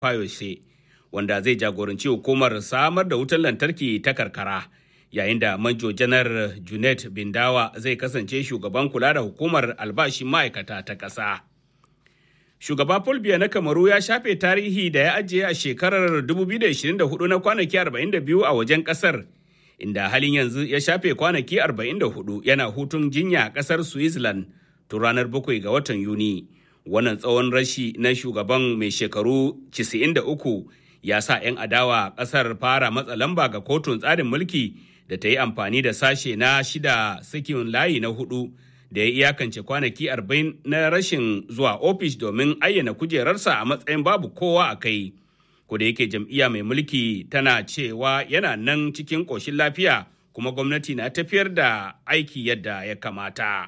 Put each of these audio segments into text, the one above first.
Fayose wanda zai jagoranci hukumar samar da wutar lantarki ta karkara yayin da manjo janar Junet Bindawa zai kasance shugaban kula da hukumar albashin ma'aikata ta ƙasa. Shugaba Paul Biya na Kamaru ya shafe tarihi da ya ajiye a shekarar 2024 na kwanaki 42 a wajen ƙasar, inda halin yanzu ya shafe kwanaki 44 yana hutun jinya a ƙasar Switzerland tun ranar 7 ga watan Yuni. Wannan tsawon rashi na shugaban mai shekaru 93 ya sa 'yan adawa ƙasar fara matsa lamba ga kotun tsarin mulki da ta yi amfani da sashe na shida sakin layi na hudu da ya iyakance kwanaki 40 na rashin zuwa ofis domin ayyana kujerarsa a matsayin babu kowa a kai. da yake jam'iyya mai mulki tana cewa yana nan cikin ƙoshin lafiya kuma gwamnati na tafiyar da aiki yadda ya kamata.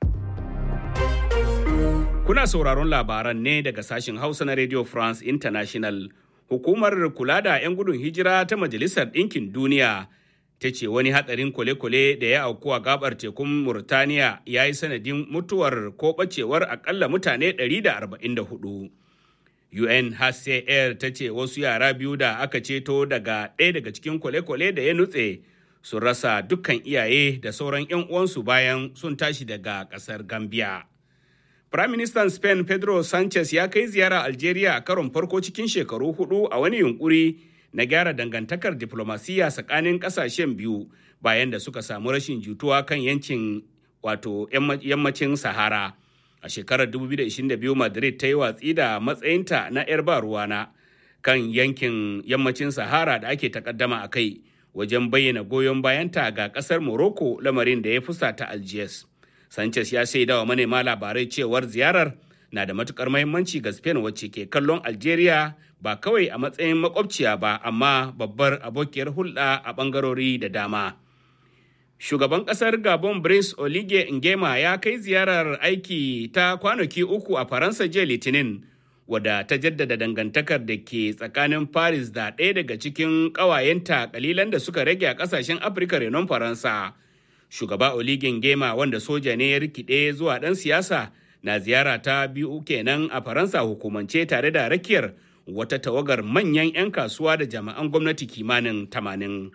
Kuna sauraron labaran ne daga sashen Hausa na Radio France International. Hukumar kula da 'yan gudun hijira ta Majalisar Ɗinkin Duniya ta ce wani hatsarin kwale-kwale da ya auku a gabar tekun Murtaniya ya yi sanadin mutuwar ko ɓacewar akalla mutane 144. UNHCR ta ce wasu yara biyu da aka ceto daga ɗaya daga cikin kwale-kwale da ya nutse sun rasa dukkan iyaye da sauran 'yan uwansu bayan sun tashi daga ƙasar Gambia. Firaministan Spain Pedro Sanchez ya kai ziyara Algeria a karon farko cikin shekaru hudu a wani yunkuri na gyara dangantakar diplomasiya tsakanin kasashen biyu bayan da suka samu rashin jituwa kan yancin wato yammacin Sahara. A shekarar 2022 Madrid ta yi watsi da matsayinta na 'yar ba ruwana kan yankin yammacin Sahara da ake takaddama a kai wajen bayyana goyon bayanta ga kasar Morocco lamarin da ya fusata Algiers. Sanchez ya shaida wa manema labarai cewar ziyarar na da matukar mahimmanci ga Spain wacce ke kallon Algeria ba kawai a matsayin makwabciya ba amma babbar abokiyar hulɗa a ɓangarori da dama. Shugaban ƙasar Gabon Brice Oligui Nguema ya kai ziyarar aiki ta kwanaki uku a Faransa jiya Litinin wadda ta jaddada dangantakar da ke tsakanin Paris da ɗaya daga cikin ƙawayenta kalilan da suka rage a ƙasashen Afirka renon Faransa. shugaba oligin gema wanda soja ne ya rikide zuwa ɗan siyasa na ziyara ta biyu kenan a faransa hukumance tare da rakiyar wata tawagar manyan 'yan kasuwa da jami'an gwamnati kimanin tamanin.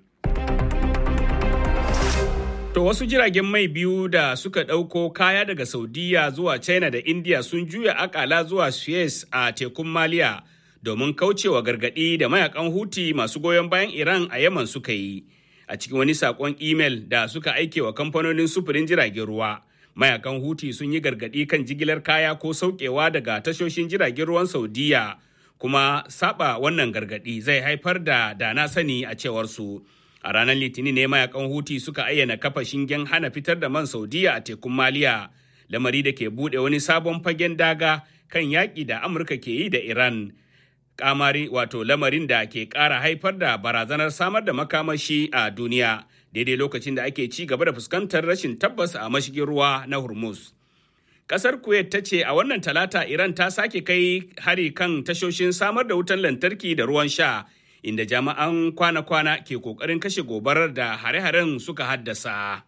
To wasu jiragen mai biyu da suka ɗauko kaya daga Saudiya zuwa China da India sun juya akala zuwa Suez a tekun Maliya domin kaucewa gargaɗi da mayakan Huti masu goyon bayan Iran a Yaman suka yi. a cikin wani sakon imel da suka aike wa kamfanonin sufurin jiragen ruwa mayakan huti sun yi gargadi kan jigilar kaya ko saukewa daga tashoshin jiragen ruwan saudiya kuma saba wannan gargadi zai haifar da dana sani a cewar su a ranar litinin ne mayakan huti suka ayyana kafa shingen hana fitar da man saudiya a tekun maliya lamari da ke bude wani sabon fagen daga kan yaƙi da amurka ke yi da iran kamari wato lamarin da ke ƙara haifar da barazanar samar da makamashi a duniya daidai lokacin da ake ci gaba da fuskantar rashin tabbas a mashigin ruwa na hormuz ƙasar kuwait ta ce a wannan talata iran ta sake kai hari kan tashoshin samar da wutan lantarki da ruwan sha inda jami'an kwana-kwana ke ƙoƙarin kashe gobarar da hare-haren suka haddasa.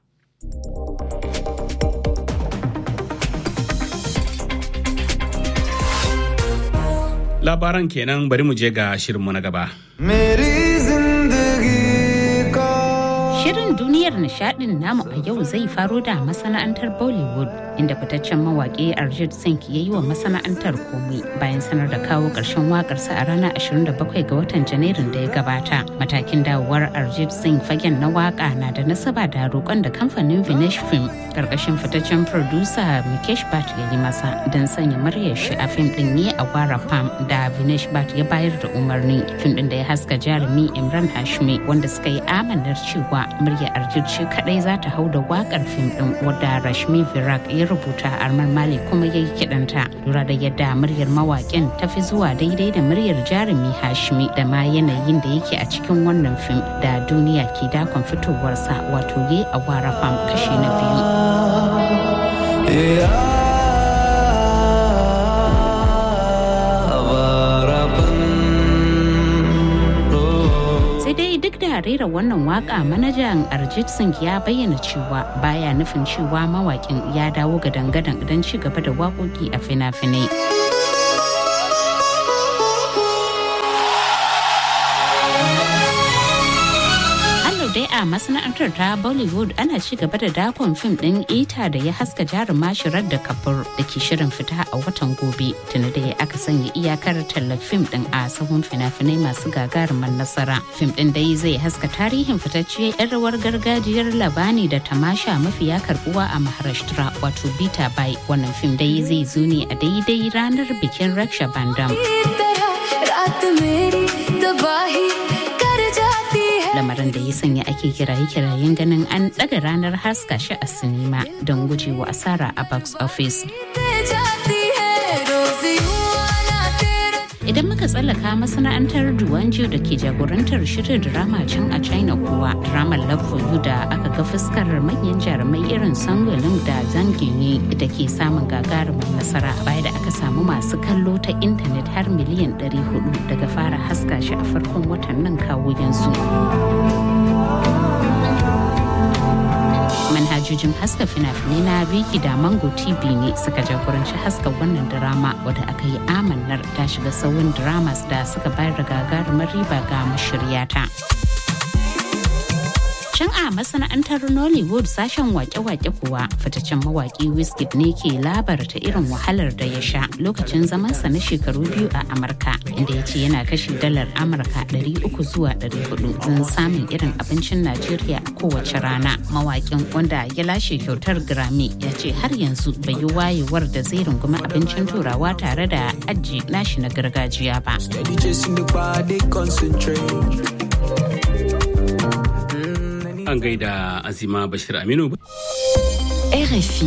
labaran kenan bari mu je ga shirinmu na gaba. Shirin duniyar nishadin namu a yau zai faro da masana'antar Bollywood inda fitaccen mawaƙi Arjit Singh ya yi wa masana'antar komai bayan sanar da kawo ƙarshen waƙarsa a ranar 27 ga watan Janairun da ya gabata. Matakin dawowar Arjit Singh fagen na waƙa na da nasaba da roƙon da kamfanin Vinesh Film ƙarƙashin fitaccen producer Mukesh Bhatt ya yi masa don sanya muryar shi a fim ɗin ne a Gwara Pam da Vinesh Bhatt ya bayar da umarni. Fim ɗin da ya haska jarumi Imran Hashmi wanda suka yi amanar cewa murya Arjit ce kadai za ta hau da wakar fim din wadda Rashmi Virak ya rubuta Armar Malik kuma ya yi kiɗanta. Lura da yadda muryar mawaƙin ta fi zuwa daidai da muryar jarumi Hashmi da ma yanayin da yake a cikin wannan fim da duniya ke dakon fitowarsa wato ye a wara fam kashi na biyu. duk da rera wannan waka manajan Arjit Singh ya bayyana cewa baya nufin cewa mawakin ya dawo ga dangadan don ci gaba da waƙoƙi a fina-finai. a masana'antar ta Bollywood ana ci gaba da dakon fim ɗin ita da ya haska jaruma shirar da kabur da ke shirin fita a watan gobe tuni da aka sanya iyakar tallar fim ɗin a sahun fina-finai masu gagarumar nasara. Fim ɗin dai zai haska tarihin fitacciyar 'yan rawar gargajiyar labani da tamasha mafiya karbuwa a Maharashtra wato Bita Bai. Wannan fim dai zai zo ne a daidai ranar bikin Raksha Bandam. lamarin da ya sanya ake kiraye-kirayen ganin an ɗaga ranar haska shi a sinima don gujewa asara a box office. Idan muka tsallaka masana'antar Duwanjo da ke jagorantar shirin drama can a China kuwa, dramar Love for You da aka ga fuskar manyan jarumai irin Sangolin da Zangini da ke samun gagarumin nasara baya da aka samu masu kallo ta intanet har miliyan 400 daga fara haska shi a farkon watan nan kawo yanzu. manhajojin haska fina-finai na Viki da Mango TV ne suka jagoranci haska wannan drama wadda aka yi amannar ta shiga sauyin dramas da suka bayar da gagarumar riba ga mashiryata. Can a masana'antar Nollywood sashen wake-wake kuwa fitaccen mawaki Wizkid ne ke labarta irin wahalar da ya sha lokacin zamansa na shekaru biyu a Amurka inda ya ce yana kashe dalar Amurka 300 zuwa 400 don samun irin abincin Najeriya a kowace rana. Mawakin wanda ya lashe kyautar Grammy ya ce har yanzu bai yi wayewar da zai rungumi abincin turawa tare da aji nashi na gargajiya ba. An gaida Azima Bashir Aminu. RFI.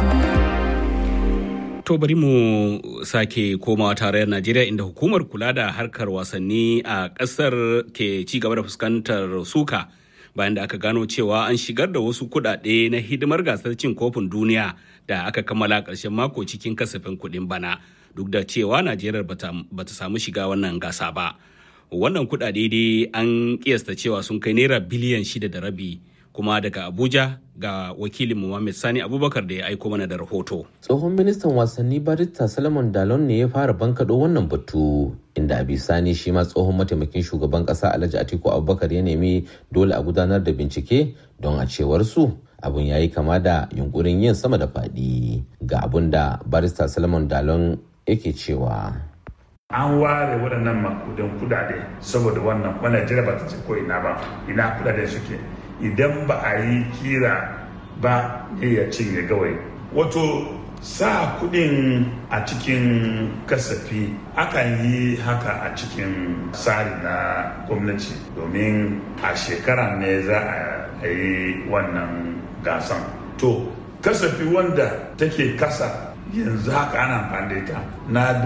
To bari mu sake komawa tarayyar Najeriya inda hukumar kula da harkar wasanni a ƙasar ke ci gaba da fuskantar suka bayan da aka gano cewa an shigar da wasu kuɗaɗe na hidimar gasar cin kofin duniya da aka kammala ƙarshen mako cikin kasafin kuɗin bana duk da cewa Najeriya bata samu shiga wannan gasa ba. Wannan kuɗaɗe dai an kiyasta cewa sun kai naira biliyan shida da rabi kuma daga Abuja ga wakilin Muhammad Sani Abubakar da ya aiko mana da rahoto. Tsohon ministan wasanni Barista Salomon Dalon ne ya fara bankaɗo wannan batu inda a bisani shi ma tsohon mataimakin shugaban ƙasa Alhaji Atiku Abubakar ya nemi dole a gudanar da bincike don a cewar su abun ya yi kama da yunkurin yin sama da faɗi ga abun da Barista Salomon Dalon yake cewa. an ware waɗannan makudan kudade saboda wannan wannan jira ba ta ce ko ina ba ina kudade suke idan ba a yi kira ba ne ya cinye gawai wato sa kudin a cikin kasafi akan yi haka a cikin tsari na gwamnati domin a shekara ne za a yi wannan gasan to kasafi wanda take kasa yanzu haka ana amfani da ita na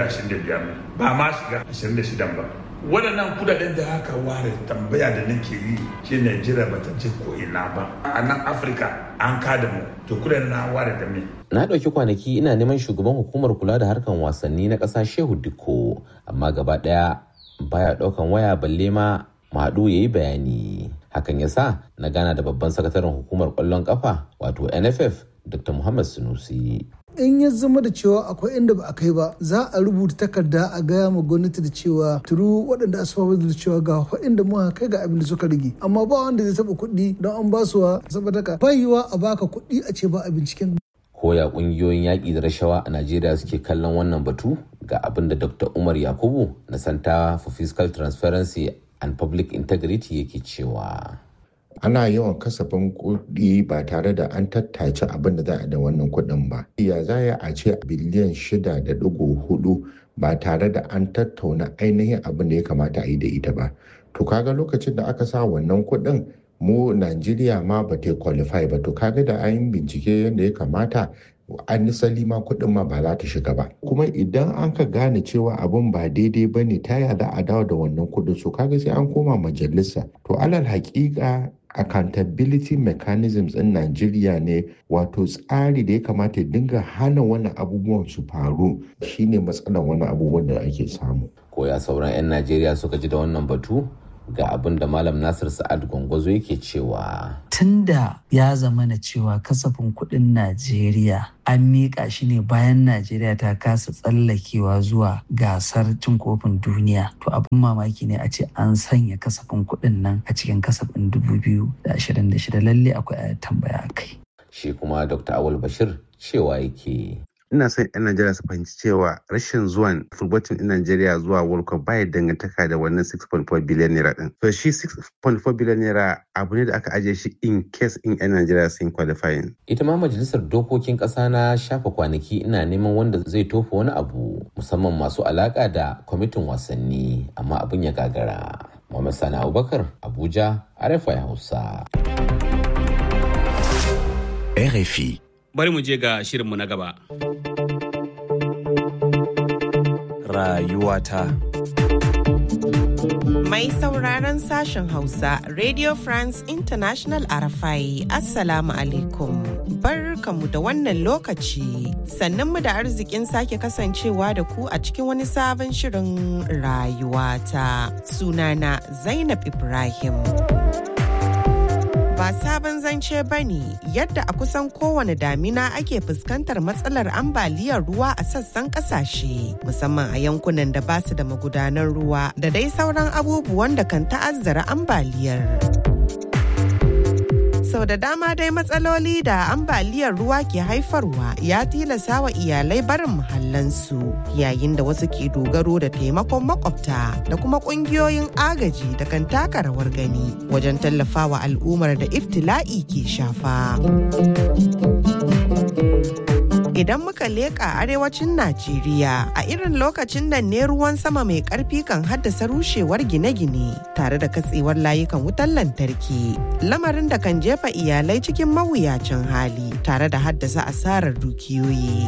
2025 ba ma shiga 26 ba waɗannan kudaden da aka ware tambaya da nake yi shi Najeriya ba ta je ko ina ba a nan Afirka an kada mu to kudaden na ware da me na ɗauki kwanaki ina neman shugaban hukumar kula da harkan wasanni na ƙasa Shehu Dikko amma gaba ɗaya baya ɗaukan waya balle ma Madu ya yi bayani hakan ya sa na gana da babban sakataren hukumar ƙwallon ƙafa wato NFF Dr. Muhammad Sunusi in ya zama da cewa akwai inda ba a kai ba za a rubuta takarda a gaya ma gwamnati da cewa turu waɗanda asfafa da cewa ga inda muka kai ga abin da suka rage amma ba wanda zai taɓa kuɗi don an ba su wa saboda ka bayiwa a baka kuɗi a ce ba a binciken koya ƙungiyoyin yaƙi da rashawa a najeriya suke kallon wannan batu ga abin da dr umar yakubu na center for fiscal transparency and public integrity yake cewa ana yawan kasafin kuɗi ba tare da an tattace abin da za a da wannan kuɗin ba. Ya za a ce biliyan shida da ɗigo hudu ba tare da an tattauna ainihin abin da ya kamata a yi da ita ba. To kaga lokacin da aka sa wannan kuɗin mu Najeriya ma ba ta qualify ba to kaga da an bincike yadda ya kamata an nisali ma kuɗin ma ba za ta shiga ba kuma idan an ka gane cewa abin ba daidai ba ne ta yada a dawo da wannan kuɗin so kaga sai an koma majalisa to alal haƙiƙa accountability mechanisms in Najeriya ne wato tsari da ya kamata ya dinga hana wannan abubuwan su faru shine matsalar wannan abubuwan da ake samu. Koya sauran 'yan Najeriya suka ji da wannan batu ga abin da malam nasir sa'ad gwangwazo yake cewa tunda ya zama na cewa kasafin kuɗin najeriya an miƙa shi ne bayan najeriya ta kasa tsallakewa zuwa gasar cin kofin duniya to abin mamaki ne a ce an sanya kasafin kuɗin nan a cikin kasafin 2026 lalle akwai tambaya kai shi kuma dr awal bashir cewa yake ina son 'yan Najeriya su fahimci cewa rashin zuwan fulbatin ɗin Najeriya zuwa World Cup baya dangantaka da wannan 6.4 biliyan naira din. So shi 6.4 biliyan naira abu ne da aka ajiye shi in case in 'yan Najeriya sun qualifying. Ita ma majalisar dokokin ƙasa na shafa kwanaki ina neman wanda zai tofa wani abu musamman masu alaƙa da kwamitin wasanni amma abin ya gagara. Muhammad Sani Abubakar Abuja RFI Hausa. RFI. Bari mu je ga shirinmu na gaba. Rayuwata. Mai sauraron sashen Hausa, Radio France International Arafai, Assalamu alaikum. Barkamu da wannan lokaci, sannan mu da arzikin sake kasancewa da ku a cikin wani sabon shirin rayuwata. Sunana Zainab Ibrahim. ba sabon zance ba ne yadda a kusan kowane damina ake fuskantar matsalar ambaliyar ruwa a sassan kasashe musamman a yankunan da ba su da magudanar ruwa da dai sauran abubuwan da kan ta'azzara ambaliyar. sau da dama dai matsaloli da ambaliyar ruwa ke haifarwa ya tilasa wa iyalai barin muhallansu yayin da wasu ke dogaro da taimakon makwabta da kuma kungiyoyin agaji da kan taka rawar gani wajen tallafawa al'ummar da iftila'i ke shafa. idan muka leƙa arewacin Najeriya a irin lokacin nan ne ruwan sama mai ƙarfi kan haddasa rushewar gine-gine tare da katsewar layukan wutar lantarki lamarin da kan jefa iyalai cikin mawuyacin hali tare da haddasa asarar dukiyoyi.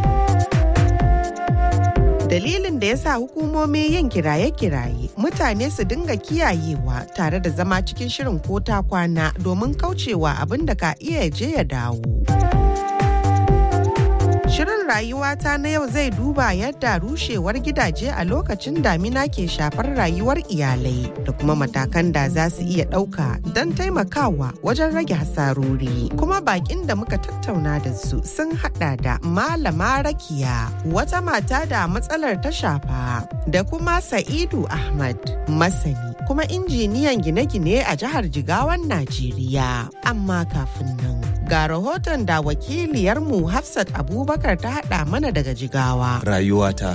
dalilin da ya sa hukumomi yin kiraye-kiraye mutane su dinga kiyayewa tare da zama cikin shirin ko ta kwana domin kaucewa abin da ka iya je ya dawo. Shirin rayuwata na yau zai duba yadda rushewar gidaje a lokacin damina ke shafar rayuwar iyalai da kuma matakan da za su iya ɗauka don taimakawa wajen rage hasarori. Kuma bakin da muka tattauna da su sun hada da Malama Rakiya, wata mata da matsalar ta shafa, da kuma Sa'idu Ahmad, masani kuma injiniyan gine-gine a jihar Jigawan Najeriya. Amma kafin nan. ga rahoton da wakiliyarmu Hafsat Abubakar ta haɗa mana daga Jigawa. Rayuwata.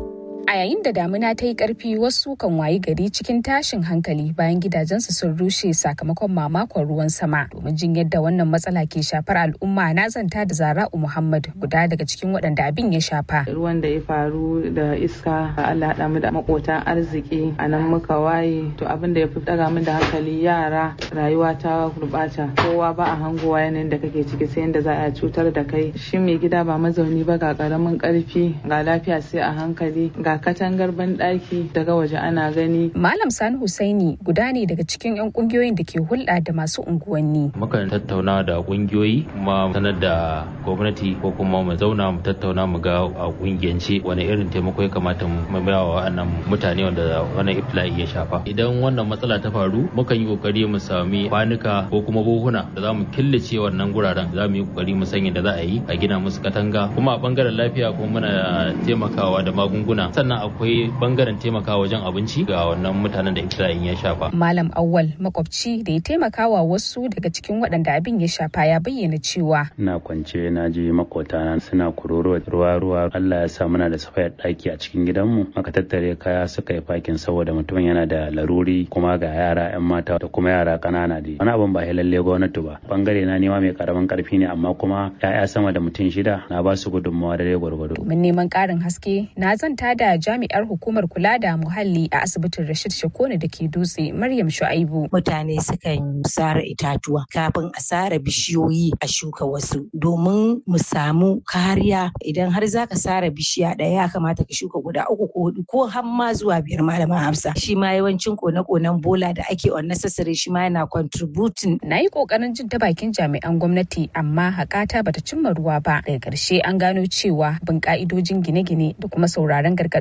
A yayin da damina ta yi ƙarfi wasu kan wayi gari cikin tashin hankali bayan gidajensu sun rushe sakamakon mamakon ruwan sama. Domin jin yadda wannan matsala ke shafar al'umma na zanta da Zara'u Muhammad guda daga cikin waɗanda abin ya shafa. Ruwan da ya faru da iska Allah haɗa mu da makotan arziki a nan muka waye to abin da ya fi ɗaga min da hankali yara rayuwa ta gurɓata kowa ba a hangowa yanayin da kake ciki sai yadda za a cutar da kai shi mai gida ba mazauni ba ga ƙaramin ƙarfi ga lafiya sai a hankali ga katangar banɗaki daga waje ana gani. Malam Sani Husaini guda ne daga cikin 'yan kungiyoyin da ke hulɗa da masu unguwanni. Mukan tattauna da kungiyoyi kuma sanar da gwamnati ko kuma mu zauna mu tattauna mu ga a kungiyance wani irin taimako ya kamata mu ba wa wannan mutane wanda wannan iftila'i ya shafa. Idan wannan matsala ta faru mukan yi kokari mu sami kwanuka ko kuma buhuna da za mu killace wannan guraren za mu yi kokari mu sanya da za a yi a gina musu katanga kuma a bangaren lafiya kuma muna taimakawa da magunguna sannan akwai bangaren taimakawa wajen abinci ga wannan mutanen da iftila'in ya shafa. Malam Awwal makwabci da ya taimakawa wasu daga cikin waɗanda abin ya shafa ya bayyana cewa. Ina kwance na je makotana suna kuroro ruwa ruwa Allah ya sa muna da safayar ɗaki a cikin gidanmu aka tattare kaya suka yi fakin saboda mutumin yana da laruri kuma ga yara 'yan mata da kuma yara ƙanana da wani abin ba lalle gwamnati ba bangare na nema mai karamin karfi ne amma kuma 'ya'ya sama da mutum shida na ba su gudunmawa da dai gwargwado. Domin neman ƙarin haske na zanta da jami'ar hukumar kula da muhalli a asibitin Rashid Shakone da ke dutse Maryam Shu'aibu. Mutane sukan sare itatuwa kafin a sare bishiyoyi a shuka wasu domin mu samu kariya idan har zaka sare bishiya ɗaya ya kamata ka shuka guda uku ko hudu ko har ma zuwa biyar malaman Hafsa. Shi ma yawancin kone-konen bola da ake unnecessary shi ma yana contributing. Na yi kokarin jin ta bakin jami'an gwamnati amma hakata bata cimma ruwa ba. Daga ƙarshe an gano cewa bin ka'idojin gine-gine da kuma sauraron gargaɗin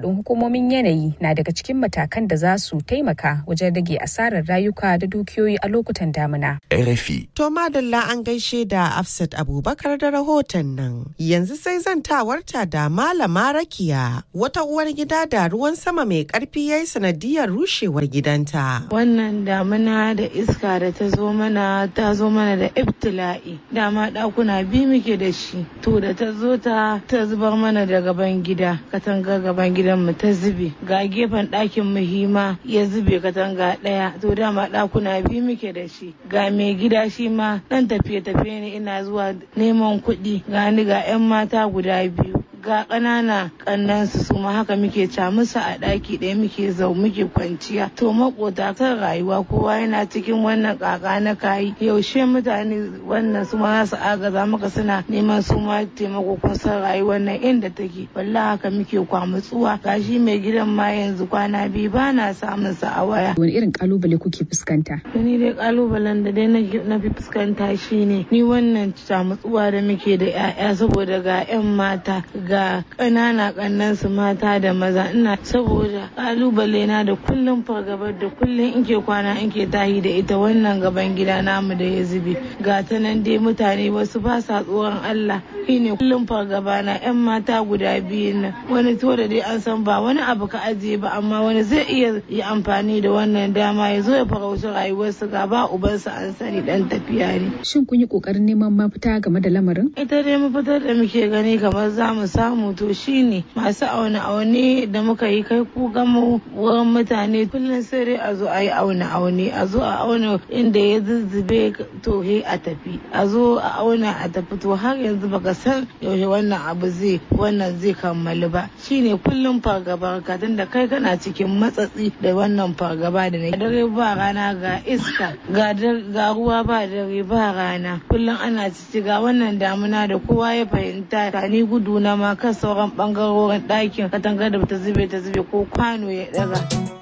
gargaɗin hukumomin yanayi na daga cikin matakan da za su taimaka wajen rage asarar rayuka da dukiyoyi a lokutan damina. RFI. To madalla an gaishe da Afsat Abubakar da rahoton nan. Yanzu sai zantawarta da Malama Rakiya wata uwar gida da ruwan sama mai karfi ya yi sanadiyar rushewar gidanta. Wannan damina da iska da ta zo mana ta zo mana da ibtila'i. Dama ɗakuna biyu muke da shi. To da ta zo ta ta zubar mana da gaban gida. Katanga gaban gidan mu ta zube. Ga gefen ɗakin mu hima ya zube katanga ɗaya. To dama ɗakuna biyu muke da shi. Ga mai gida shi ma ɗan tafiye-tafiye ne ina zuwa neman kuɗi. Ga ni ga 'yan mata guda biyu. ga ƙanana ƙannansu su ma haka muke ca musu a ɗaki ɗaya muke zau muke kwanciya to makota kan rayuwa kowa yana cikin wannan ƙaƙa na kayi yaushe mutane wannan su ma su agaza maka suna neman su ma taimako kun san rayuwar nan inda take wallahi haka muke kwamutsuwa gashi mai gidan ma yanzu kwana biyu ba na samun sa a waya wani irin kalubale kuke fuskanta ni dai kalubalen da dai na fi fuskanta shine ni wannan camutsuwa da muke da 'ya'ya saboda ga 'yan mata ga ƙanana ƙannan su mata da maza ina saboda ƙalubale na da kullum fargabar da kullum in ke kwana in ke tahi da ita wannan gaban gida namu da ya zube ga ta nan dai mutane wasu ba sa tsoron Allah shine kullum fargaba na 'yan mata guda biyu nan wani to da dai an san ba wani abu ka ajiye ba amma wani zai iya yi amfani da wannan dama ya zo ya farauci rayuwarsu ga ba ubansa an sani dan tafiya ne. Shin kun yi kokarin neman mafita game da lamarin? Ita dai mafitar da muke gani kamar za mu samu to shine masu aune aune da muka yi kai ku gama wurin mutane kullum sai dai a zo a yi aune aune a zo a auna inda ya zuzzube to he a tafi a zo a auna a tafi to har yanzu baka san yaushe wannan abu zai wannan zai kammalu ba shine kullum fargaba ka da kai kana cikin matsatsi da wannan fargaba da na dare ba rana ga iska ga ruwa ba dare ba rana kullum ana cici ga wannan damuna da kowa ya fahimta ka ni gudu na ma kan sauran bangarorin ɗakin katangar da ta zube ta zube ko kwano ya daga.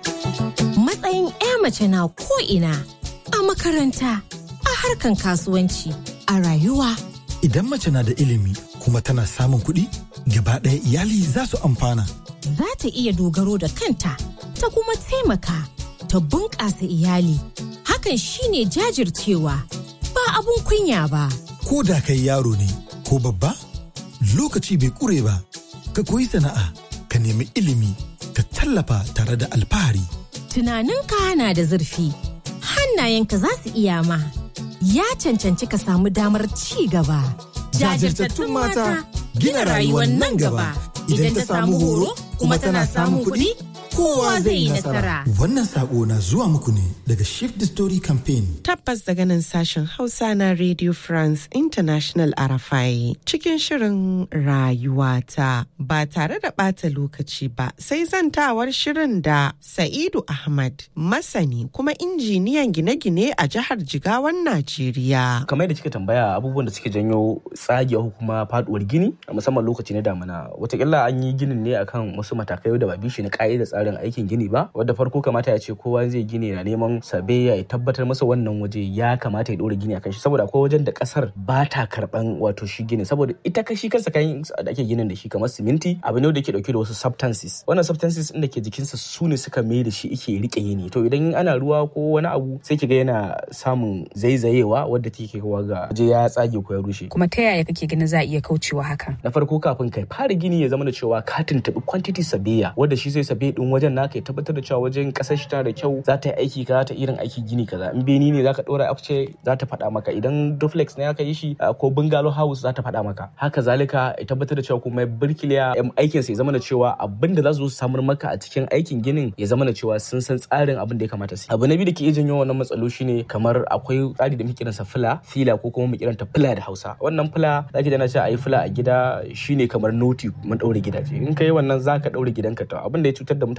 Matsayin 'ya mace na ko ina a makaranta a harkan kasuwanci a rayuwa. Idan mace na da ilimi kuma tana samun kuɗi gaba ɗaya iyali za su amfana. Za ta iya dogaro da kanta ta kuma taimaka ta bunƙasa iyali. Hakan shine jajircewa ba abun kunya ba. Ko da kai yaro ne ko babba lokaci bai ƙure ba. Ka koyi sana'a, ka nemi ilimi, ka tallafa tare da alfahari. Tunaninka na da zurfi, hannayenka za su iya ma. Ya cancanci ka samu damar ci gaba. Jajirtattun mata gina rayuwar nan gaba. Idan ta samu horo kuma tana samun kuɗi, kowa zai yi nasara. Wannan sako na zuwa muku ne daga Shift the Story Campaign. Tabbas daga nan sashen Hausa na Radio France International Arafai cikin shirin rayuwata ba tare da ɓata lokaci ba sai zantawar shirin da Sa'idu Ahmad masani kuma injiniyan gine-gine a jihar Jigawan Najeriya. Kamar da kika tambaya abubuwan da suke janyo tsagewa kuma faduwar gini a musamman lokaci na damina watakila an yi ginin ne akan wasu matakai da ba bishi na ka'ida tsarin aikin gini ba wadda farko kamata ya ce kowa zai gini na neman sabe ya tabbatar masa wannan waje ya kamata ya dora gini akan shi saboda akwai wajen da kasar ba ta karban wato shi gini saboda ita ka shi kansa kayan da ake ginin da shi kamar siminti abu ne da ke dauke da wasu substances wannan substances din da ke jikinsa su ne suka mai da shi ike rike yini to idan ana ruwa ko wani abu sai kiga yana samun zaizayewa wadda take kawo ga waje ya tsage ko ya rushe kuma ta yaya kake ganin za a iya kaucewa hakan na farko kafin kai fara gini ya zama da cewa ka tuntubi quantity sabeya wanda shi zai sabe din wajen naka ya tabbatar da cewa wajen kasar shi tana da kyau za ta yi aiki kaza ta irin aiki gini kaza in beni ne zaka dora afce za ta faɗa maka idan duplex ne aka yi shi ko bungalow house za ta faɗa maka haka zalika ya tabbatar da cewa kuma birkiliya aikin sa ya zama da cewa abin da za su samar maka a cikin aikin ginin ya zama da cewa sun san tsarin abin da ya kamata su abu na biyu da ke iya janyo wannan matsalo shine kamar akwai tsari da muke kiransa fila fila ko kuma mu kiranta fila da Hausa wannan fila zaki da na ce ayi fila a gida shine kamar noti mun daure gidaje in kai wannan zaka daure gidanka to abin da ya cutar da mutane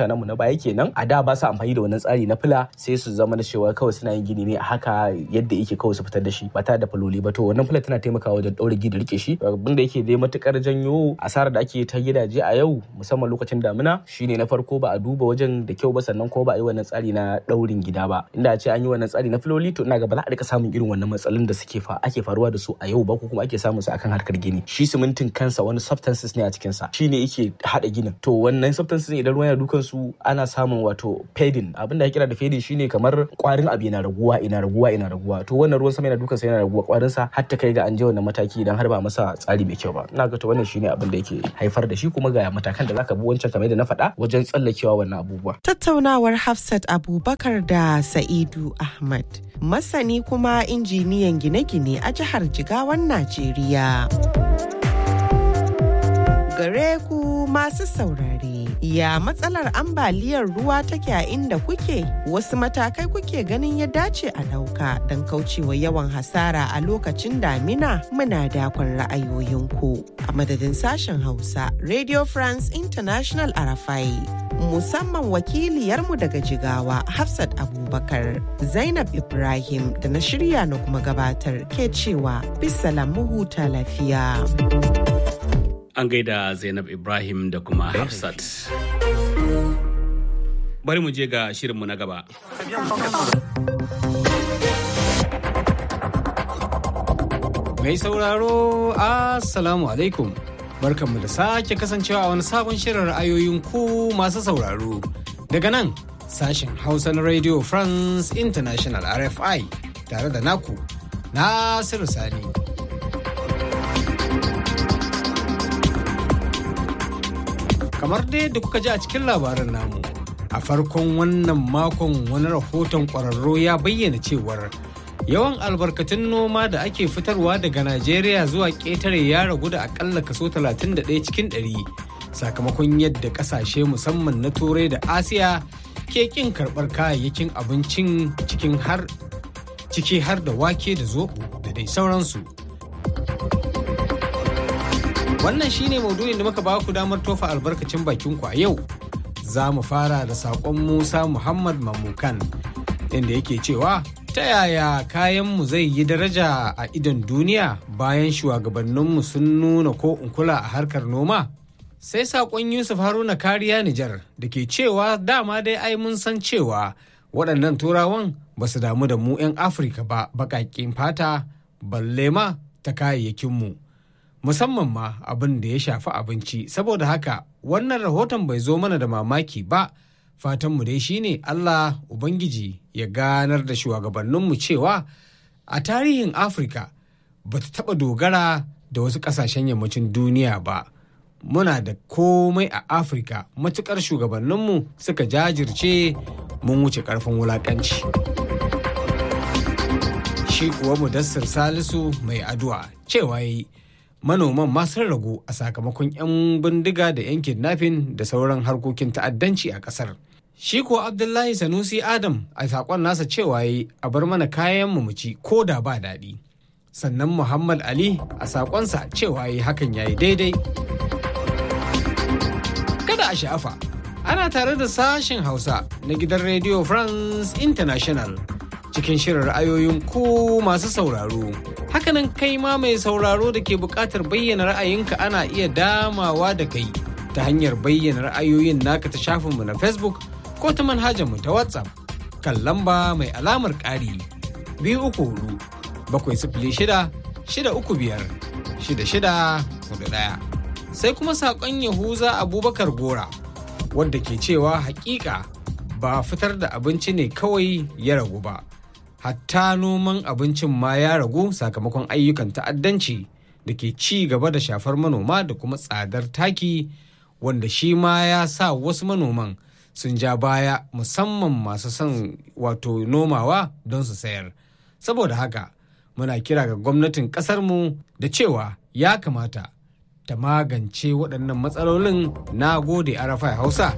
mutanen mu na baya kenan a da ba su amfani da wannan tsari na fila sai su zama da cewa kawai suna yin gini ne a haka yadda yake kawai su fitar da shi ba tare da faloli ba to wannan fila tana taimakawa wajen ɗaure gida rike shi abin da yake dai matukar janyo asarar da ake ta gidaje a yau musamman lokacin damina shine na farko ba a duba wajen da kyau ba sannan ko ba a yi wannan tsari na ɗaurin gida ba inda a ce an yi wannan tsari na filoli to ina ga ba za a rika samun irin wannan matsalolin da suke fa ake faruwa da su a yau ba ko kuma ake samun su akan harkar gini shi simintin kansa wani substances ne a cikin sa shine yake hada ginin to wannan substances idan ruwan yana dukan su ana samun wato fading abin da ya kira da fading shine kamar kwarin abu yana raguwa ina raguwa ina raguwa to wannan ruwan sama yana dukan sa yana raguwa kwarin sa har ta kai ga an je wannan mataki idan har ba masa tsari mai kyau ba ina ga to wannan shine abin da yake haifar da shi kuma ga matakan da zaka bi wancan kamar da na faɗa wajen tsallakewa wannan abubuwa tattaunawar Hafsat Abubakar da Sa'idu Ahmad masani kuma injiniyan gine-gine a jihar Jigawan Najeriya. Gare ku masu saurare, ya matsalar ambaliyar ruwa take a inda kuke? Wasu matakai kuke ganin ya dace a ɗauka don kaucewa yawan hasara a lokacin damina muna dakon ra'ayoyinku. A madadin sashen Hausa, Radio France International Arafai. musamman wakiliyarmu daga jigawa Hafsat Abubakar Zainab Ibrahim da na shirya na kuma gabatar ke cewa bisalam huta lafiya. An gaida Zainab Ibrahim da kuma Hafsat. Bari mu je ga shirinmu na gaba. Mai sauraro, Assalamu alaikum. barkanmu da sake kasancewa a wani sabon shirin ra'ayoyin ku masu sauraro daga nan sashen hausa na radio france international rfi tare da naku nasiru sani kamar dai da kuka ji a cikin labarin namu a farkon wannan makon wani rahoton kwararro ya bayyana cewar yawan albarkatun noma da ake fitarwa daga najeriya zuwa ƙetare ya ragu da akalla kaso 31 cikin 100 sakamakon yadda ƙasashe musamman na turai da asiya ke ƙin karɓar kayayyakin abincin cikin har ciki har da wake da zoɓo da dai sauransu wannan shine maudu'in da muka ba ku damar tofa albarkacin bakinku a yau za mu fara da saƙon musa muhammad mamukan inda yake cewa ta yaya kayanmu zai yi daraja a idon duniya bayan shugabanninmu sun nuna ko kula a harkar noma? Sai saƙon Yusuf Haruna kariya Nijar da ke cewa dama dai ai mun san cewa waɗannan turawan ba su damu da mu 'yan Afirka ba baƙaƙin fata balle ma ta kayayyakinmu. Musamman ma abin da ya shafi abinci saboda haka wannan rahoton bai zo mana da mamaki ba. fatanmu dai shine Allah Ubangiji ya ganar da shugabanninmu cewa a tarihin Afirka ba ta taɓa dogara da wasu ƙasashen yammacin duniya ba. Muna da komai a Afirka matuƙar shugabanninmu suka jajirce mun wuce ƙarfin wulaƙanci. Shi kuwa Mudassir Salisu mai addu'a cewa yi manoman ma sun ragu a sakamakon 'yan bindiga da 'yan kidnapping da sauran harkokin ta'addanci a ƙasar. Shi ko Abdullahi Sanusi Adam a saƙon nasa cewa yi a bar mana kayan mu ci ko da ba daɗi. Sannan Muhammad Ali a saƙonsa cewa yi hakan ya yi daidai. Kada a sha'afa, ana tare da sashen Hausa na gidan Radio France International cikin shirin ra'ayoyin ku masu sauraro. Hakanan kai ma mai sauraro da ke buƙatar bayyana ra'ayinka ana iya damawa da kai ta hanyar bayyana ra'ayoyin naka ta shafinmu na Facebook ko ta manhajarmu ta WhatsApp kan lamba mai alamar ƙari biyu uku hudu bakwai sifili shida shida uku biyar shida shida hudu ɗaya. Sai kuma saƙon Yahuza Abubakar Gora wadda ke cewa hakika ba fitar da abinci ne kawai ya ragu ba. Hatta noman abincin ma ya ragu sakamakon ayyukan ta'addanci da ke ci gaba da shafar manoma da kuma tsadar taki wanda shi ma ya sa wasu manoman sun ja baya musamman masu son wato nomawa don su sayar saboda haka muna kira ga gwamnatin ƙasarmu da cewa ya kamata ta magance waɗannan matsalolin na gode arafa hausa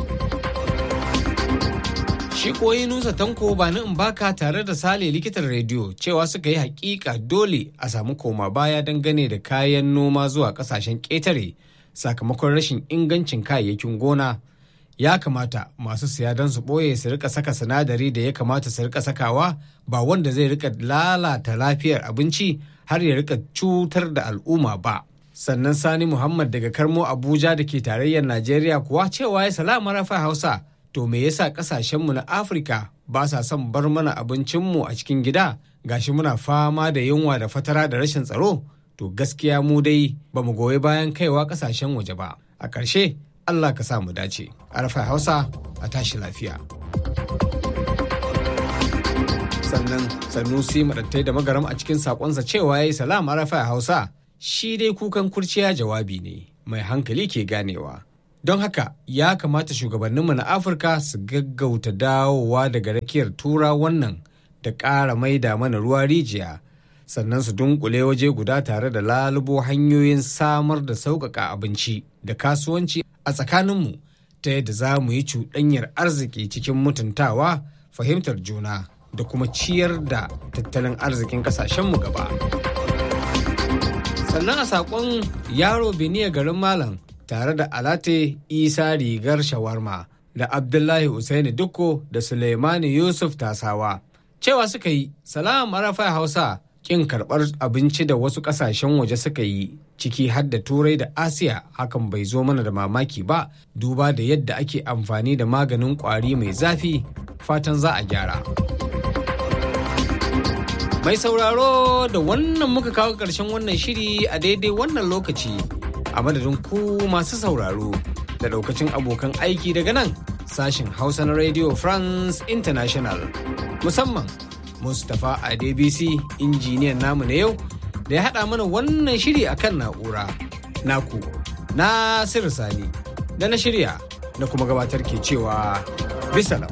shi koyi nusa tanko ba ni in baka tare da sale likitan rediyo cewa suka yi hakika dole a samu koma baya dangane da kayan noma zuwa kasashen ƙetare sakamakon rashin ingancin kayayyakin gona ya kamata masu siya don su ɓoye su rika saka sinadari da ya kamata su rika sakawa ba wanda zai rika lalata lafiyar abinci har ya rika cutar da al'umma ba. Sannan Sani Muhammad daga Karmo Abuja da ke tarayyar Najeriya kuwa cewa ya salama rafa Hausa to me yasa kasashenmu na Afirka ba sa son bar mana abincinmu a cikin gida gashi muna fama da yunwa da fatara da rashin tsaro to gaskiya mu dai ba mu goyi bayan kaiwa kasashen waje ba. A ƙarshe Allah ka sa mu dace. Arfa Hausa a tashi lafiya. Sannan Sanusi maɗattai da magaram a cikin saƙonsa cewa ya yi salam Arfa Hausa shi dai kukan kurciya jawabi ne mai hankali ke ganewa. Don haka ya kamata shugabanninmu na Afirka su gaggauta dawowa daga rakiyar tura wannan da ƙara maida mana ruwa rijiya. sannan su dunkule waje guda tare da lalubo hanyoyin samar da sauƙaƙa abinci da kasuwanci a tsakaninmu ta yadda za mu yi cuɗanyar arziki cikin mutuntawa fahimtar juna da kuma ciyar da tattalin arzikin ƙasashenmu gaba. sannan a saƙon yaro beniya garin malam tare da alate isa rigar shawarma da abdullahi usaini dukko da suleimani yusuf tasawa cewa suka yi salam arafa hausa kin karɓar abinci da wasu ƙasashen waje suka yi ciki har da turai da asiya hakan bai zo mana da mamaki ba duba da yadda ake amfani da maganin ƙwari mai zafi fatan za a gyara mai sauraro da wannan muka kawo ƙarshen wannan shiri a daidai wannan lokaci a madadin ku masu sauraro da ɗaukacin abokan aiki daga nan sashen hausa na radio france international musamman Mustapha Adebisi injiniyan namu na yau da ya haɗa mana wannan shiri akan na'ura. Naku, Nasiru Sani, da na shirya na kuma gabatar ke cewa bisalam.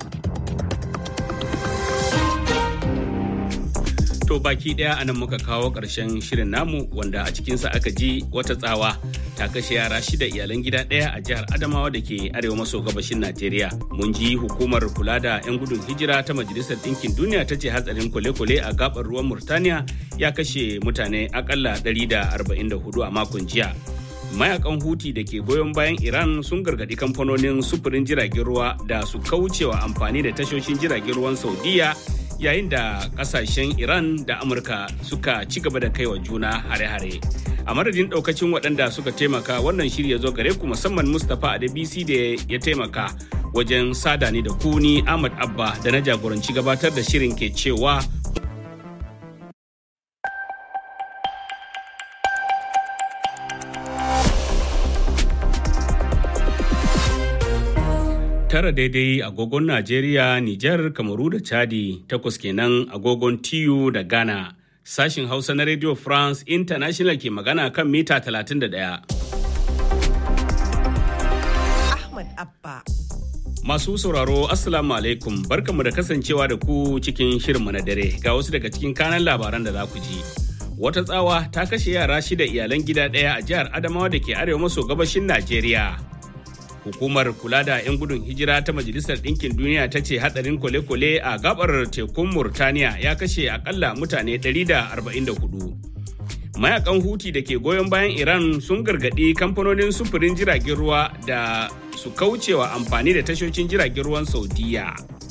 To baki ɗaya anan muka kawo ƙarshen shirin namu wanda a cikinsa aka ji wata tsawa ta kashe yara shida iyalan gida ɗaya a jihar Adamawa da ke arewa maso gabashin Najeriya. Mun ji hukumar kula da 'yan gudun hijira ta Majalisar Ɗinkin Duniya ta ce hatsarin kwale-kwale a gabar ruwan Murtaniya ya kashe mutane akalla 144 a makon jiya. Mayakan Huti da ke goyon bayan Iran sun gargaɗi kamfanonin sufurin jiragen ruwa da su kaucewa amfani da tashoshin jiragen ruwan Saudiya yayin da kasashen iran da amurka suka ci gaba da kaiwa juna hare-hare a madadin daukacin waɗanda suka taimaka wannan shirya zo gare ku musamman mustapha adebisi da ya taimaka wajen sada ni da kuni ahmad abba da na jagoranci gabatar da shirin ke cewa tara daidai agogon Najeriya, Nijar, Kamaru da Chadi, takwas kenan agogon TU da Ghana. Sashin Hausa na Radio France International ke magana kan mita 31. Ahmad Abba. Masu sauraro Assalamu alaikum barkamu da kasancewa da ku cikin shirinmu na dare ga wasu daga cikin kanan labaran da za ku ji. Wata tsawa ta kashe yara shida iyalan gida ɗaya a jihar Adamawa da ke arewa maso gabashin Najeriya. hukumar kula da 'yan gudun hijira ta majalisar ɗinkin duniya ta ce hadarin kwale-kwale a gabar tekun murtaniya ya kashe akalla mutane 144 mayakan huti da ke goyon bayan iran sun gargaɗi kamfanonin sufurin jiragen ruwa da su kaucewa amfani da tashoshin jiragen ruwan saudiya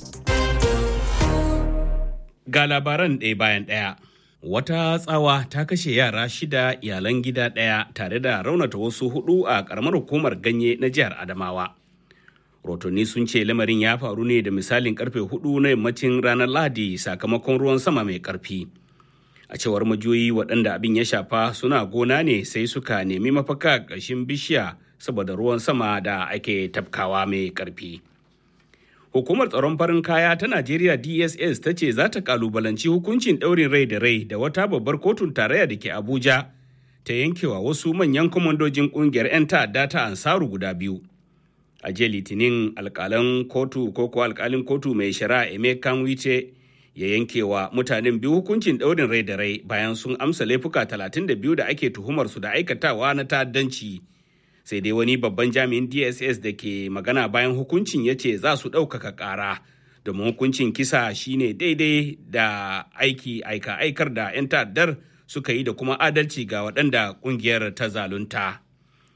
ga labaran ɗaya bayan ɗaya wata tsawa ta kashe yara shida iyalan gida ɗaya tare da raunata wasu hudu a ƙaramar hukumar ganye na jihar adamawa rotonni sun ce lamarin ya faru ne da misalin karfe hudu na yammacin ranar lahadi sakamakon ruwan sama mai karfi a cewar majiyoyi waɗanda abin ya shafa suna gona ne sai suka nemi mafaka ƙarshen bishiya saboda ruwan sama da ake tafkawa mai karfi hukumar tsaron farin kaya ta najeriya dss ta ce za ta kalubalanci hukuncin ɗaurin rai da rai da wata babbar kotun tarayya da ke abuja ta yankewa wasu manyan kwamandojin ƙungiyar 'yan ta'adda ta ansaru guda biyu a jiya litinin alkalan kotu ko kuwa alkalin kotu mai shari'a emekan wice ya yankewa mutanen biyu hukuncin ɗaurin rai da rai bayan sun amsa laifuka 32 da ake tuhumar su da aikatawa na ta'addanci sai dai wani babban jami'in dss da ke magana bayan hukuncin ya ce za su ɗaukaka ƙara domin hukuncin kisa shine daidai da aiki aika aikar da 'yan ta'addar suka yi da kuma adalci ga waɗanda ƙungiyar ta zalunta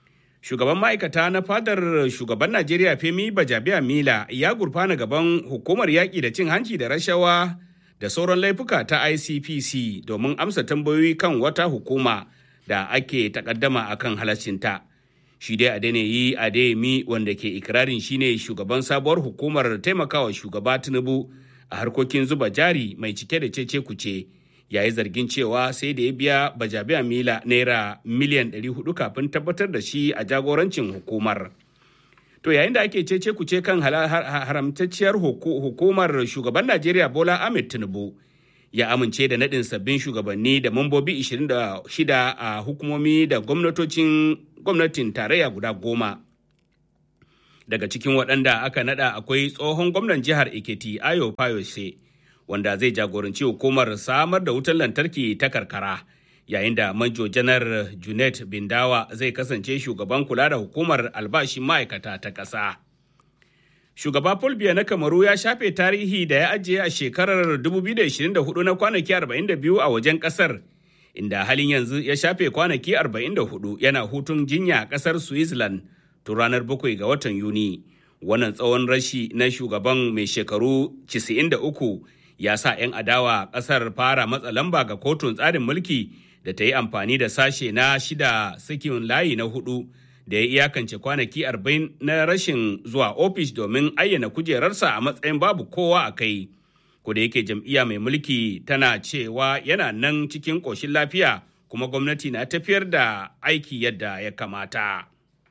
shugaban ma'aikata na fadar shugaban najeriya femi bajabiya mila ya gurfana gaban hukumar yaƙi da cin hanci da rashawa da sauran laifuka ta icpc domin amsa tambayoyi kan wata hukuma da ake takaddama akan halaccinta shi dai adeniyi adeyemi wanda ke ikirarin shine shugaban sabuwar hukumar taimakawa shugaba tinubu a harkokin zuba jari mai cike da cece kuce yayi zargin cewa sai da ya biya bajabiya mila naira miliyan 400 kafin tabbatar da shi a jagorancin hukumar to yayin da ake cece kuce kan haramtacciyar hukumar shugaban najeriya bola ahmed tinubu ya amince da naɗin sabbin shugabanni da mambobi 26 a hukumomi da gwamnatocin gwamnatin tarayya guda goma daga cikin waɗanda aka naɗa akwai tsohon gwamnan jihar ekiti ayo fayose wanda zai jagoranci hukumar samar da wutar lantarki ta karkara yayin da manjo janar junet bindawa zai kasance shugaban kula da hukumar albashin ma'aikata ta ƙasa shugaba paul biya na kamaru ya shafe tarihi da ya ajiye a shekarar 2024 na kwanaki 42 a wajen ƙasar inda halin yanzu ya shafe kwanaki 44 yana hutun jinya a ƙasar switzerland tun ranar 7 ga watan yuni wannan tsawon rashi na shugaban mai shekaru 93 ya sa 'yan adawa ƙasar fara matsa lamba ga kotun tsarin mulki da ta yi amfani da sashe na shida sakin layi na hudu da ya iyakance kwanaki 40 na rashin zuwa ofis domin ayyana kujerarsa a matsayin babu kowa a kai. da yake jam'iyya mai mulki tana cewa yana nan cikin ƙoshin lafiya kuma gwamnati na tafiyar da aiki yadda ya kamata.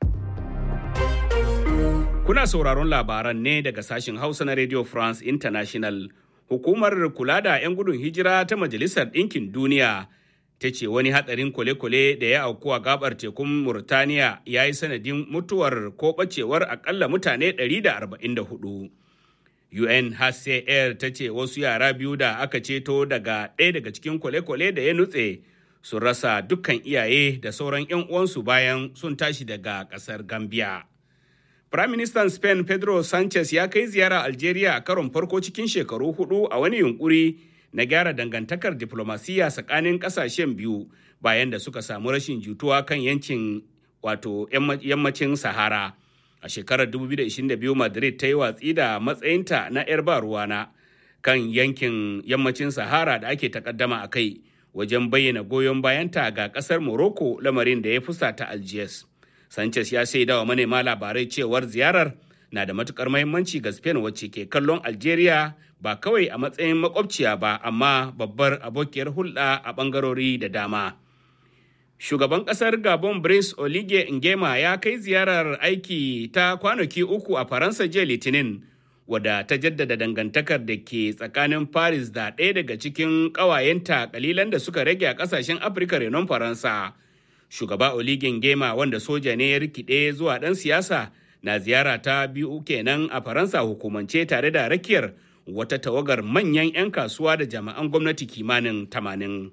Kuna sauraron labaran ne daga sashen Hausa na Radio France International. Hukumar kula da 'yan gudun hijira ta Majalisar Ɗinkin Duniya ta ce wani hatsarin kwale-kwale da ya auku a gabar tekun Murtaniya ya yi sanadin mutuwar ko ɓacewar akalla mutane 144. UNHCR ta ce wasu yara biyu da aka ceto daga ɗaya daga cikin kwale-kwale da ya nutse sun rasa dukkan iyaye da sauran 'yan uwansu bayan sun tashi daga ƙasar Gambia. Firaministan Spain Pedro Sanchez ya kai ziyara Algeria a karon farko cikin shekaru hudu a wani yunkuri na gyara dangantakar diplomasiya tsakanin kasashen biyu bayan da suka samu rashin jituwa kan yankin wato yammacin Sahara. A shekarar 2022 Madrid ta yi watsi da matsayinta na 'yar ba ruwana kan yankin yammacin Sahara da ake takaddama a kai wajen bayyana goyon bayanta ga kasar Morocco lamarin da ya fusata Algiers. Sanchez ya shaida wa manema labarai cewar ziyarar na da matukar mahimmanci ga Spain wacce ke kallon Algeria ba kawai a matsayin makwabciya ba amma babbar abokiyar hulɗa a ɓangarori da dama. Shugaban ƙasar Gabon Brice Oligui Nguema ya kai ziyarar aiki ta kwanaki uku a Faransa jiya Litinin wadda ta jaddada dangantakar da ke tsakanin Paris da ɗaya daga cikin ƙawayenta kalilan da suka rage a ƙasashen Afirka renon Faransa. shugaba oligin gema wanda soja ne ya rikide zuwa ɗan siyasa na ziyara ta biyu kenan a faransa hukumance tare da rakiyar wata tawagar manyan 'yan kasuwa da jami'an gwamnati kimanin tamanin.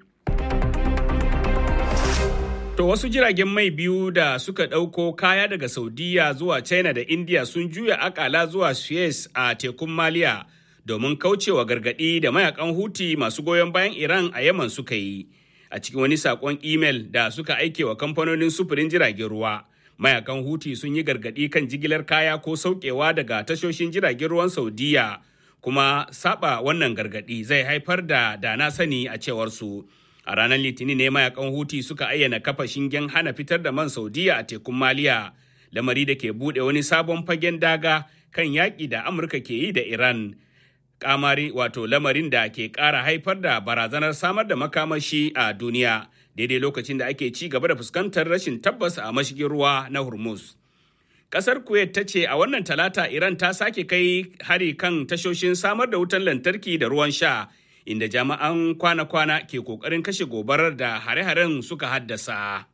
To wasu jiragen mai biyu da suka ɗauko kaya daga Saudiya zuwa China da India sun juya akala zuwa Suez a tekun Maliya domin kaucewa gargaɗi da mayakan Huti masu goyon bayan Iran a Yaman suka yi. a cikin wani sakon imel da suka aike wa kamfanonin sufurin jiragen ruwa mayakan huti sun yi gargadi kan jigilar kaya ko saukewa daga tashoshin jiragen ruwan saudiya kuma saba wannan gargadi zai haifar da dana sani a cewar su a ranar litinin ne mayakan huti suka ayyana kafa shingen hana fitar da man saudiya a tekun maliya lamari da ke bude wani sabon fagen daga kan yaƙi da amurka ke yi da iran kamari wato lamarin da ke ƙara haifar da barazanar samar da makamashi a duniya daidai lokacin da ake ci gaba da fuskantar rashin tabbas a mashigin ruwa na hormuz kasar kuwait ta ce a wannan talata iran ta sake kai hari kan tashoshin samar da wutan lantarki da ruwan sha inda jami'an kwana-kwana ke kokarin kashe gobarar da hare-haren suka haddasa.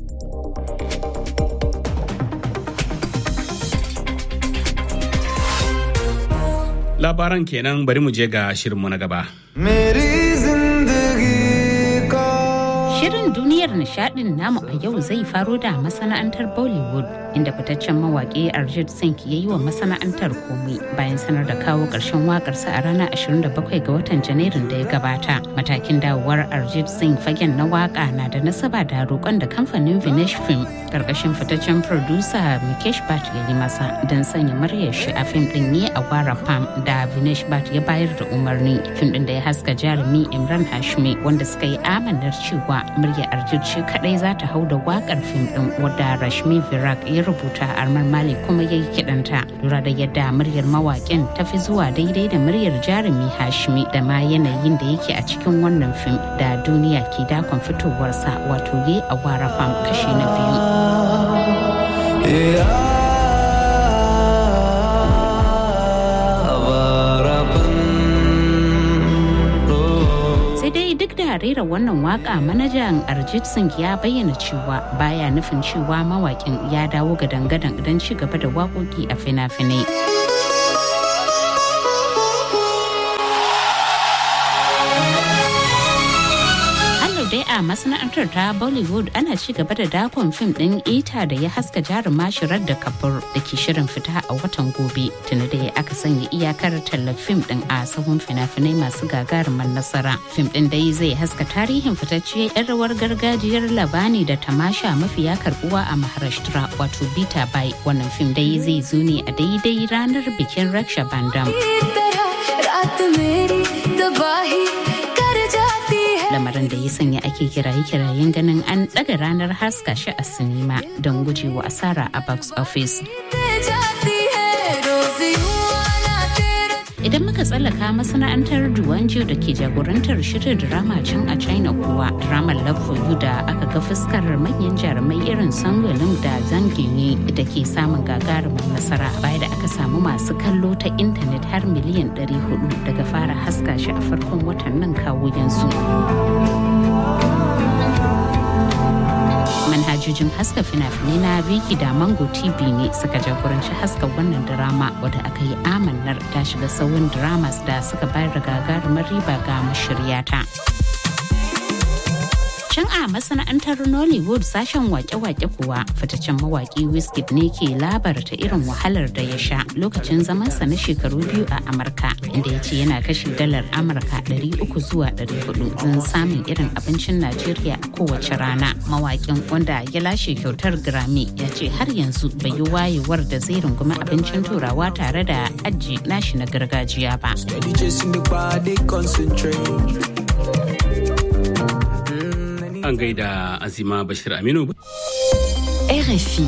labaran kenan bari mu je ga shirinmu na gaba. Shirin duniyar nishadin namu a yau zai faro da masana'antar Bollywood inda fitaccen mawaƙi Arjit Singh ya yi wa masana'antar komai bayan sanar da kawo ƙarshen waƙarsa a ranar 27 ga watan Janairun da ya gabata. Matakin dawowar Arjit Singh fagen na waƙa na da nasaba da roƙon da kamfanin Vinesh Film ƙarƙashin fitaccen producer Mukesh Bhatt ya yi masa don sanya muryar shi a fim ɗin ne a Wara Pam da Vinesh Bhatt ya bayar da umarni. Fim ɗin da ya haska jarumi Imran Hashmi wanda suka yi amanar cewa murya Arjit shi kadai za ta hau da wakar fim din wadda Rashmi Virak ya rubuta Armar Mali kuma ya yi kidanta lura da yadda muryar mawaƙin ta fi zuwa daidai da muryar jarumi Hashmi da ma yanayin da yake a cikin wannan fim da duniya ke dakon fitowarsa wato ye a wara fam kashi na biyu. da rera wannan waka manajan Arjit Singh ya bayyana cewa baya nufin cewa mawakin ya dawo ga dangadan don ci gaba da waƙoƙi a fina-finai. dai a masana'antar ta bollywood ana ci gaba da dakon fim din ita da ya haska jaruma shirar da kabur da ke shirin fita a watan gobe tuni da ya aka sanya iyakar tallar fim din a sahun fina-finai masu gagarumar nasara fim din dai zai haska tarihin fitacce yan rawar gargajiyar labani da tamasha mafiya karbuwa a maharashtra wato bita bai wannan fim dai zai zo ne a daidai ranar bikin raksha bandam lamarin da ya sanya ake kiraye-kirayen ganin an ɗaga ranar haska shi a sinima don gujewa asara a box office. Idan muka tsallaka masana'antar Duwanjo da ke jagorantar shirin drama can a China kuwa dramar Love for You da aka ga fuskar manyan jarumai irin Sangolin da Zangini da ke samun gagarumin nasara baya da aka samu masu kallo ta intanet har miliyan 400 daga fara haska shi a farkon watan nan kawo yanzu. manhajojin haska fina-finai na Viki da Mango TV ne suka jagoranci haska wannan drama wadda aka yi amannar ta shiga sauyin dramas da suka bayar da gagarumar riba ga mashiryata. Can a masana'antar Nollywood sashen wake-wake kuwa fitaccen mawaki Wizkid ne ke labarta irin wahalar da ya sha lokacin zamansa na shekaru biyu a Amurka inda ya ce yana kashe dalar Amurka 300 zuwa 400 don samun irin abincin Najeriya a kowace rana. Mawakin wanda ya lashe kyautar Grammy ya ce har yanzu bai yi wayewar da zai rungumi abincin turawa tare da aji nashi na gargajiya ba. an gaida azima bashir aminu RFI.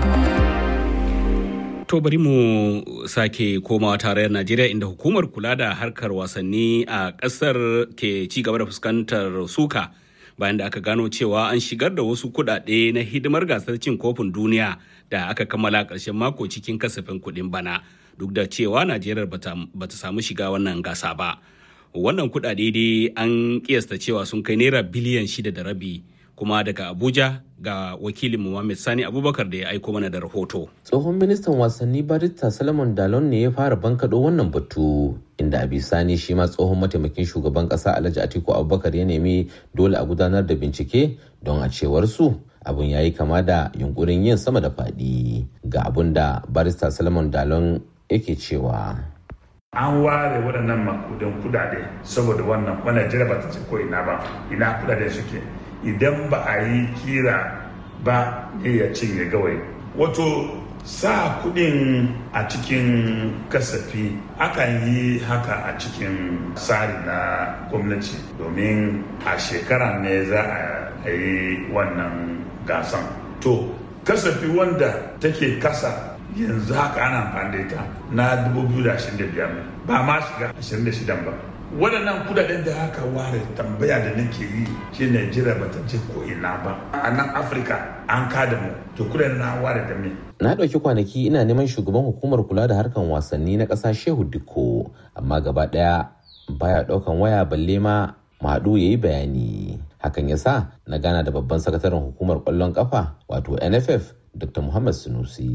To bari mu sake komawa tarayyar Najeriya inda hukumar kula da harkar wasanni a ƙasar ke ci gaba da fuskantar suka bayan da aka gano cewa an shigar da wasu kuɗaɗe na hidimar gasar cin kofin duniya da aka kammala ƙarshen mako cikin kasafin kuɗin bana duk da cewa Najeriya bata samu shiga wannan gasa ba. Wannan kuɗaɗe dai an kiyasta cewa sun kai naira biliyan shida da rabi. kuma daga abuja ga wakilin Muhammad sani abubakar da ya aiko mana da rahoto tsohon ministan wasanni barista salomon dalon ne ya fara bankaɗo wannan batu inda a bisani shi ma tsohon mataimakin shugaban ƙasa alhaji atiku abubakar ya nemi dole a gudanar da bincike don a cewar su abun ya yi kama da yunkurin yin sama da faɗi ga abun da barista salomon dalon yake cewa an ware waɗannan makudan kudade saboda wannan wannan jira ba ta ce ko ina ba ina kudade suke idan ba a yi kira ba ne ya cinye gawai wato sa kudin a cikin kasafi akan yi haka a cikin tsari na gwamnati domin a shekara ne za a yi wannan gasan to kasafi wanda take kasa yanzu haka ana amfani da ita na 2025 ba ma shiga 26 ba waɗannan kudaden da aka ware tambaya da nake yi shi Najeriya ba ta je ko ina ba a nan Afirka an kada mu to kudaden na ware da me na ɗauki kwanaki ina neman shugaban hukumar kula da harkan wasanni na ƙasa Shehu Dikko amma gaba ɗaya baya ɗaukan waya balle ma Madu ya yi bayani hakan ya sa na gana da babban sakataren hukumar ƙwallon ƙafa wato NFF Dr. Muhammad Sunusi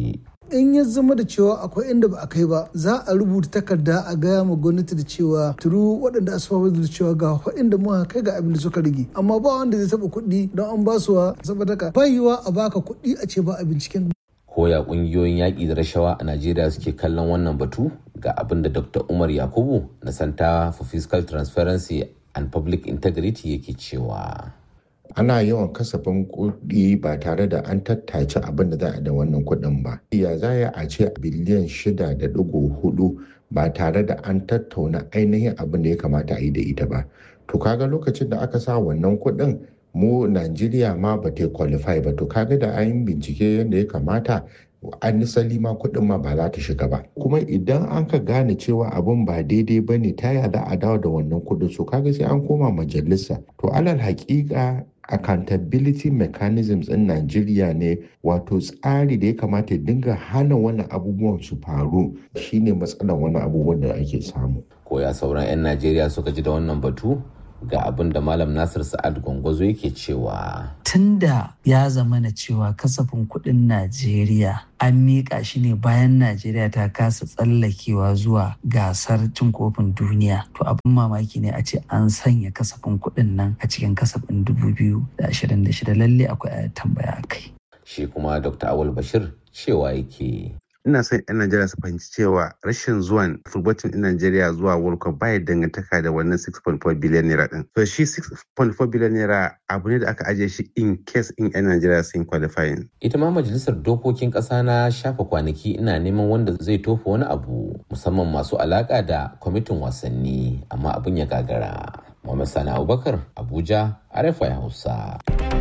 in ya zama da cewa akwai inda ba a kai ba za a rubuta takarda a gaya ma gwamnati da cewa turu waɗanda asuwa da cewa ga inda muka kai ga abin da suka rage amma ba wanda zai taɓa kuɗi don an ba su saboda ka bayiwa a baka kuɗi a ce ba a binciken koya kungiyoyin yaƙi da rashawa a najeriya suke kallon wannan batu ga abin da dr umar yakubu na center for fiscal transparency and public integrity yake cewa ana yawan kasafin kuɗi ba tare da an tattace abin da za a da wannan kuɗin ba ya za a ce biliyan shida da ɗigo hudu ba tare da an tattauna ainihin abin da ya kamata a yi da ita ba to kaga lokacin da aka sa wannan kuɗin mu Najeriya ma ba ta qualify ba to kaga da an bincike yadda ya kamata an nisali ma kuɗin ma ba za ta shiga ba kuma idan an ka gane cewa abin ba daidai ba ne ta za a dawo da wannan kuɗin so kaga sai an koma majalisa to alal haƙiƙa accountability mechanisms in Najeriya ne wato tsari da ya kamata ya dinga hana wani abubuwan su faru shine matsalar wani abubuwan da ake samu. Koya sauran 'yan Najeriya suka ji da wannan batu? ga abin da Malam Nasir Sa'ad Gwangwazo yake cewa. Tunda ya zama na cewa kasafin kuɗin Najeriya an miƙa shi ne bayan Najeriya ta kasa tsallakewa zuwa gasar cin kofin duniya. To abin mamaki ne a ce an sanya kasafin kuɗin nan a cikin kasafin 2026 lalle akwai tambaya kai. Shi kuma Dr. Awal Bashir cewa yake. ina son 'yan Najeriya su fahimci cewa rashin zuwan fulbatin ɗin Najeriya zuwa World Cup baya dangantaka da wannan 6.4 biliyan naira ɗin. So shi 6.4 biliyan naira abu ne da aka ajiye shi in case in 'yan Najeriya sun qualifying. Ita ma majalisar dokokin ƙasa na shafa kwanaki ina neman wanda zai tofa wani abu musamman masu alaƙa da kwamitin wasanni amma abin ya gagara. Muhammad Sani Abubakar Abuja RFI Hausa.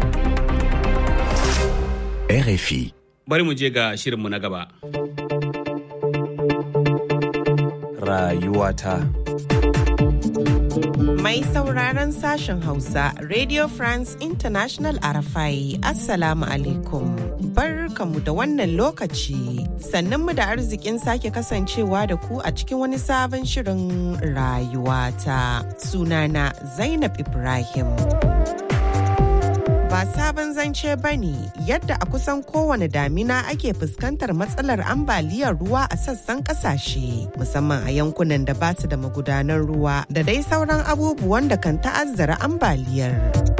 RFI. Bari mu je ga shirinmu na gaba. Rayuwata. Mai sauraron sashen Hausa, Radio France International Arafai, Assalamu alaikum. Barkamu da wannan lokaci, sannan mu da arzikin sake kasancewa da ku a cikin wani sabon shirin rayuwata. Sunana Zainab Ibrahim. ba sabon zance ba ne yadda a kusan kowane damina ake fuskantar matsalar ambaliyar ruwa a sassan kasashe musamman a yankunan da ba su da magudanan ruwa da dai sauran abubuwan da kan ta'azzara ambaliyar.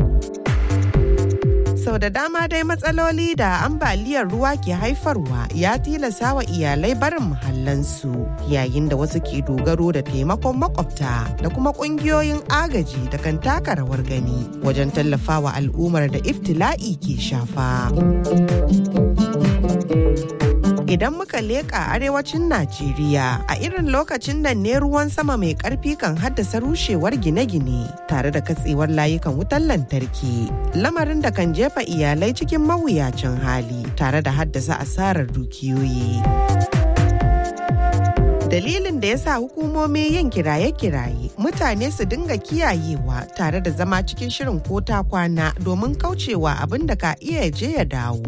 sau da dama dai matsaloli da ambaliyar ruwa ke haifarwa ya tilasa wa iyalai barin muhallansu yayin da wasu ke dogaro da taimakon makwabta da kuma kungiyoyin agaji da kan taka rawar gani wajen tallafawa al'ummar da iftila'i ke shafa. idan muka leƙa arewacin Najeriya a irin lokacin da ne ruwan sama mai ƙarfi kan haddasa rushewar gine-gine tare da katsewar layukan wutar lantarki lamarin da kan jefa iyalai cikin mawuyacin hali tare da haddasa asarar dukiyoyi. dalilin da ya sa hukumomi yin kiraye-kiraye mutane su dinga kiyayewa tare da zama cikin shirin ko ta kwana domin kaucewa abin da ka iya je ya dawo.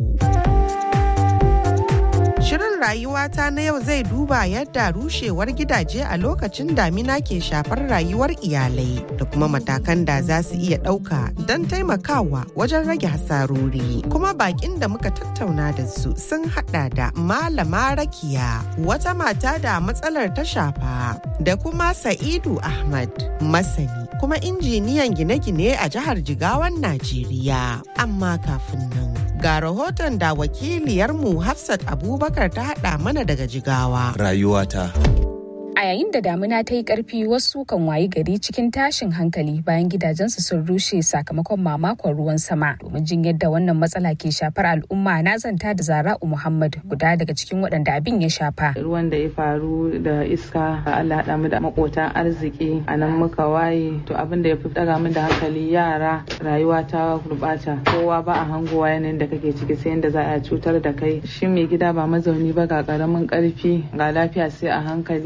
Shirin rayuwata na yau zai duba yadda rushewar gidaje a lokacin damina ke shafar rayuwar iyalai da kuma matakan da za su iya ɗauka don taimakawa wajen rage hasarori. Kuma bakin da muka tattauna da su sun hada da Malama Rakiya, wata mata da matsalar ta shafa, da kuma Sa'idu Ahmad, masani kuma injiniyan gine-gine a jihar Jigawan Najeriya. Amma kafin nan. ga rahoton da wakiliyarmu Hafsat Abubakar ta haɗa mana daga Jigawa. Rayuwata. A yayin da damuna ta yi ƙarfi wasu kan wayi gari cikin tashin hankali bayan gidajensu sun rushe sakamakon mamakon ruwan sama. Domin jin yadda wannan matsala ke shafar al'umma na zanta da Zara'u Muhammad guda daga cikin waɗanda abin ya shafa. Ruwan da ya faru da iska Allah haɗa mu da makotan arziki a nan muka waye to abin da ya fi ɗaga min da hankali yara rayuwa ta gurɓata kowa ba a hangowa yanayin da kake ciki sai yadda za a cutar da kai shi mai gida ba mazauni ba ga ƙaramin ƙarfi ga lafiya sai a hankali ga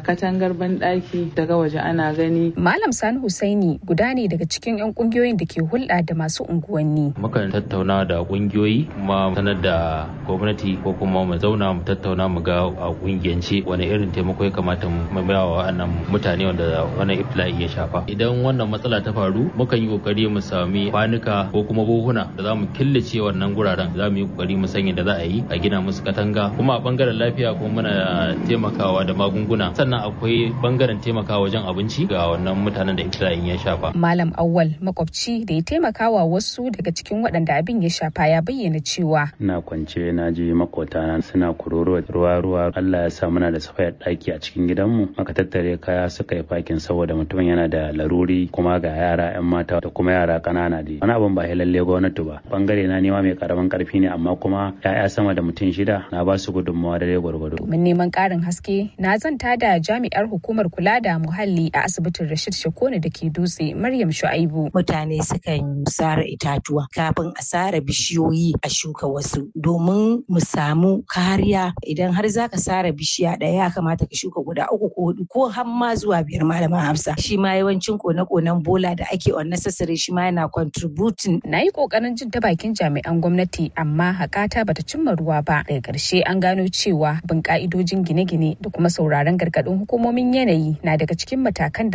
katangar banɗaki daga waje ana gani malam sani husaini guda ne daga cikin 'yan kungiyoyin da ke hulɗa da masu unguwanni mukan tattauna da kungiyoyi kuma sanar da gwamnati ko kuma mu zauna mu tattauna mu ga a kungiyance wani irin taimako ya kamata mu ba wa wannan mutane wanda wannan ifla'i ya shafa idan wannan matsala ta faru mukan yi kokari mu sami kwanuka ko kuma buhuna da za mu killace wannan guraren za mu yi kokari mu sanya da za a yi a gina musu katanga kuma a bangaren lafiya kuma muna taimakawa da magunguna sannan akwai bangaren taimakawa wajen abinci ga wannan mutanen da ifla'in ya shafa malam awwal makwabci da ya taimakawa wasu daga cikin waɗanda abin ya shafa ya bayyana cewa ina kwance na ji makotana suna kuroro ruwa ruwa Allah ya sa muna da safayar ɗaki a cikin gidanmu aka tattare kaya suka yi fakin saboda mutumin yana da laruri kuma ga yara yan mata da kuma yara ƙanana dai wani abin ba lalle gwamnati ba bangare na nema mai karamin karfi ne amma kuma ya'ya sama da mutum shida na ba su gudunmawa da dai gwargwado domin neman ƙarin haske na zanta da jami'ar hukumar kula da muhalli a asibitin Rashid Shakone da ke dutse Maryam Shu'aibu mutane sukan sare itatuwa kafin a sare bishiyoyi a shuka wasu domin mu samu kariya idan har zaka sare bishiya ɗaya ya kamata ka shuka guda uku ko hudu ko har ma zuwa biyar malama Hafsa shi ma yawancin kone-konen bola da ake unnecessary shi ma yana contributing na yi kokarin jin ta bakin jami'an gwamnati amma hakata bata cimma ruwa ba daga ƙarshe an gano cewa bin ka'idojin gine-gine da kuma sauraron gargaɗin hukumomin yanayi na daga cikin matakan da